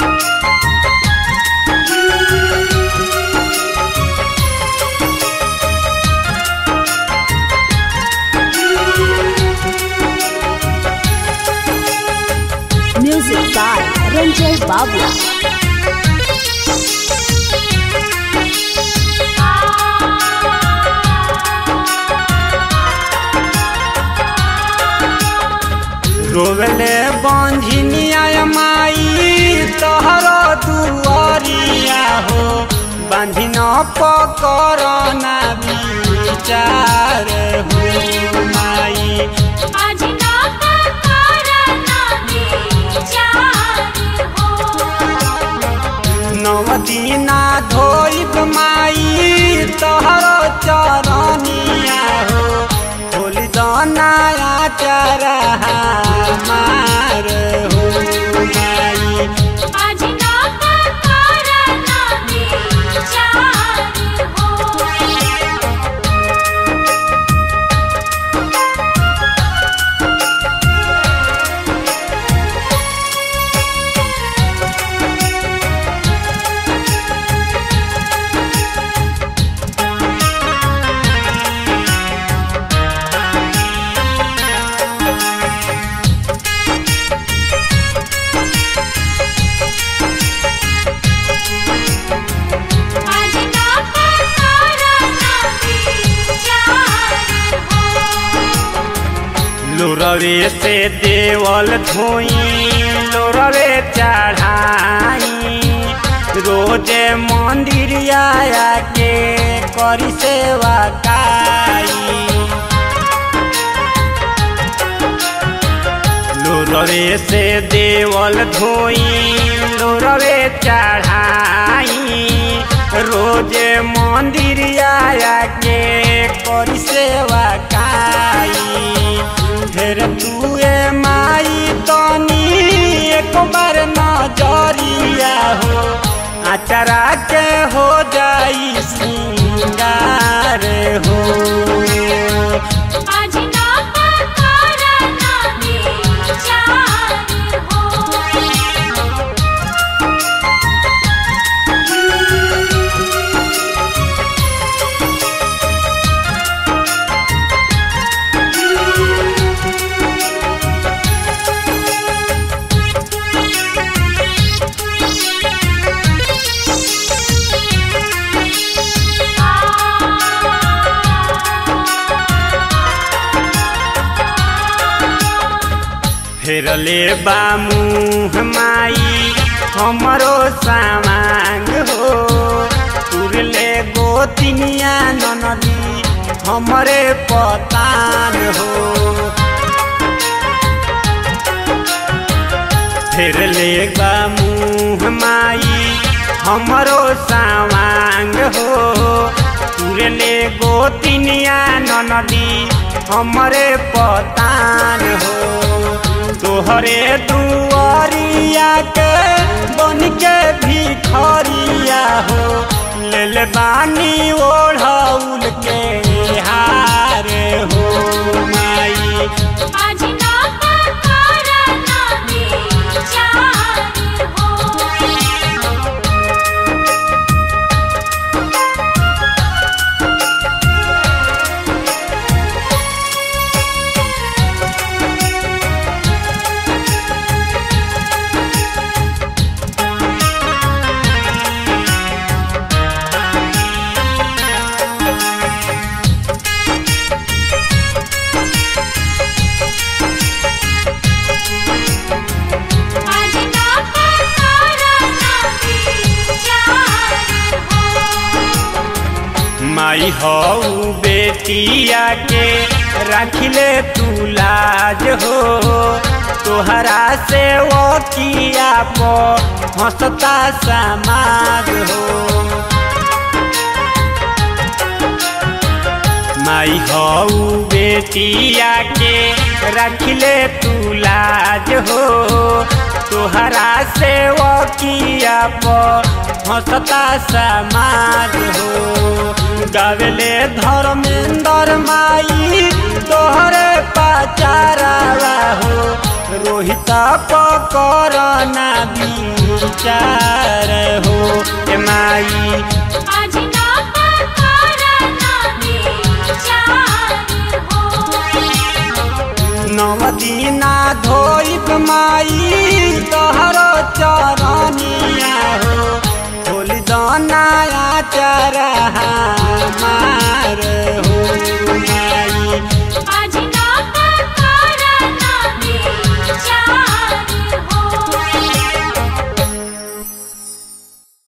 Music by Ranjay Babla. रोवले बंझिनिया माई तोहर दुआरिया हो बंझिन पकर ना विचार हो माई नव दिना धोइब माई तोहर चरनिया हो होली दनाया चरा मार हो माई लोरवे से देवल धोई लोरवे चढ़ाई रोजे मंदिर आया के करी सेवा काई लोरवे से देवल धोई लोरवे चढ़ाई रोजे मंदिर आया के करी सेवा काई फिर तुए माई तनी एक बार नजरिया हो आचरा के हो जाई सिंगार हो फेरले बा मुँह माई हमरो सामांग हो तुरले गोतिनिया ननदी हमरे पतान हो फेरले बा मुँह माई हमरो सामांग हो तुरले गोतिनिया ननदी हमरे पतान हो तोहरे दुआरिया के बन के भिखरिया हो लेल बानी ओढ़ौल के हार हो माई माई हऊ बेटिया के रखले तू लाज हो तोहरा से वो किया पो हंसता समाज हो माई हऊ बेटिया के रखले तू लाज हो तोहरा से वो किया पो हंसता समाज हो गावेले धर्मेंद्र माई तोहरे पाचारा हो रोहिता पकर ना विचार हो ए माई अजना करना विचार हो नव दीना धोइब माई तोहरो चरनिया हो होली दनाया चरहा